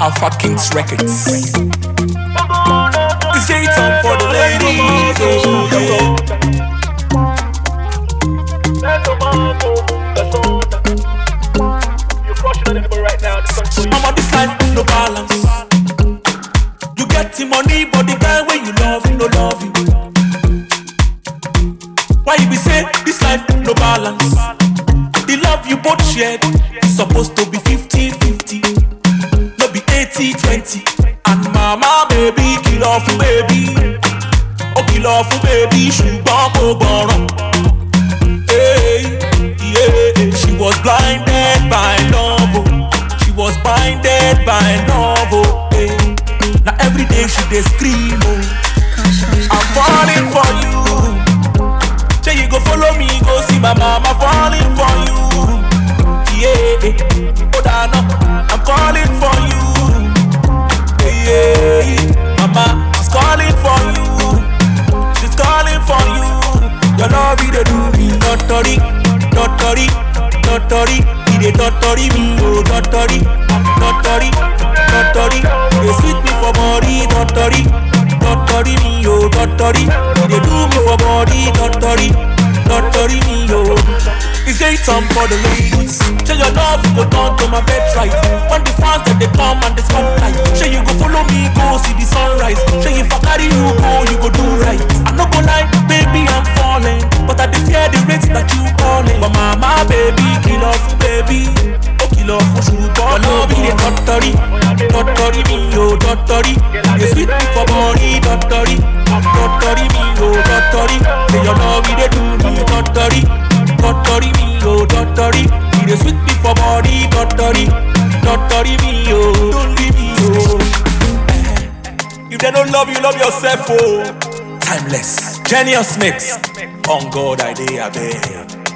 Alpha Kings Records. It's J time for the ladies. Oh, yeah. I'm on this life, no balance. You get the money, but the guy when you love, no love you. Why you be say this life, no balance? The love you both shared is supposed to be 50-50. No be 80-20. And mama, baby, kill off, baby. Oh, kill off, baby, ṣùgbọ́n kò gbọ́ràn. Hey, yeah, she was blinded by love. oh. She was blinded by love. Oh, hey. Now every day she dey scream. Oh. I'm falling for you. Say you go follow me, go see my mama falling for you. Yeah, oh Dana, I'm calling for you. Yeah, mama, she's calling for you. She's calling for you. Your love, it dey do me, dottori, dottori, dottori. It dey dottori me, oh dottori, dottori, dottori. It dey sweet me for body, dottori, dottori me, oh dottori. It dey do me for body, dottori, dottori me, oh. It's day time for the ladies. Say your love go down to my bed right. When the fans that they come and they spotlight. Say you go follow me, go see the sunrise. Say if I carry you go, you go do right. I no go lie, baby, I'm falling. But I dey fear the rates that you calling. But mama, baby, kill off, baby. Oh, kill off, oh, shoot, Your love is the dottori, dottori me, oh, dottori. You sweet me for body, dottori, dottori me, oh, dottori. Say your love is the do me, dottori, dottori me, oh, dottori. You dey sweet me for body, dottori, dottori me, oh, don't leave me, oh. If they don't love you, love yourself, oh. Timeless, genius mix. On God, I day, I beg.